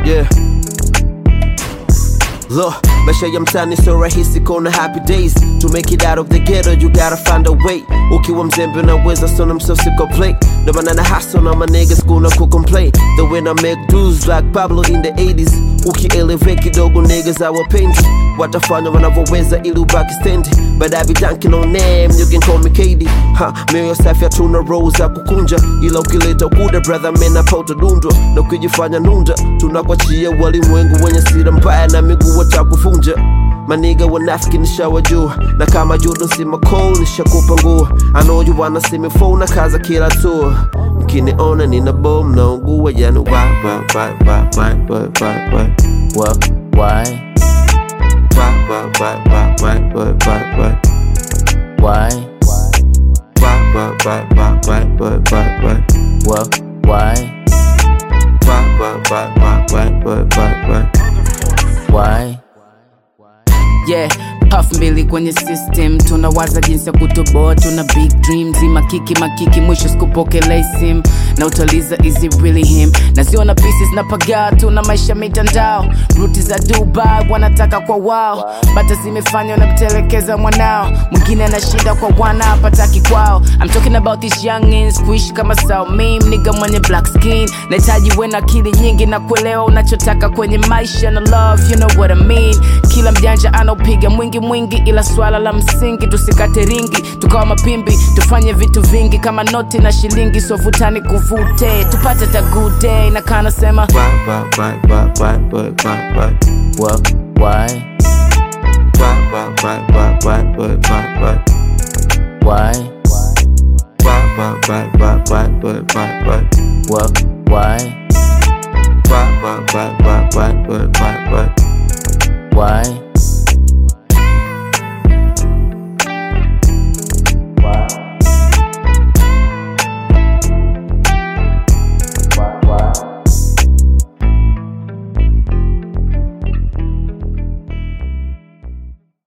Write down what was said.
yeah. Look, maisha ya mtani so rahisi kona happy days To make it out of the ghetto you gotta find a way Ukiwa mzembe unaweza sona msosi complain Ndo maana na hustle na my niggas kuna kucomplain The way I make dues like Pablo in the 80s Ukielevate kidogo niggas awapendi Watafanya wanavyoweza ili ubaki stendi But I be dunking on them, you can call me KD ha, Mioyo safi hatuna roho za kukunja Ila ukileta ukuda brother mena pauta dundwa Na ukijifanya nunda tunakwachia walimwengu wenye sira mbaya na miguu watakufunja maniga wanafiki nishawajua na kama judo sima cold nishakupa nguo I know you wanna see me phone na kaza kila tour mkiniona nina bom naungua yani why why why why why why why why What? Why? why why why why why why why why Why? why why why why why why why why What? Why? why why why why why why why why Why? Yeah, puff mbili kwenye system tunawaza jinsi ya kutoboa tuna big dreams makiki makiki mwisho sikupokelei sim na utaliza is it really him naziona pieces na pagaa tuna maisha mitandao ruti za dubai wanataka kwa wao bata zimefanywa na kutelekeza mwanao mwingine anashinda kwa wana hapataki kwao I'm talking about these youngins kuishi kama sao meme niga mwenye black skin nahitaji we na akili nyingi na kuelewa unachotaka kwenye maisha na love you know what I mean kila mjanja anaopiga mwingi mwingi ila swala la msingi tusikate ringi tukawa mapimbi tufanye vitu vingi kama noti na shilingi sovutani kuvute tupate ta good day na kana sema why why why why why why why why What? Why? why why why why why why why why Why? why why why why why why why why What? Why? why why why why why why why Why?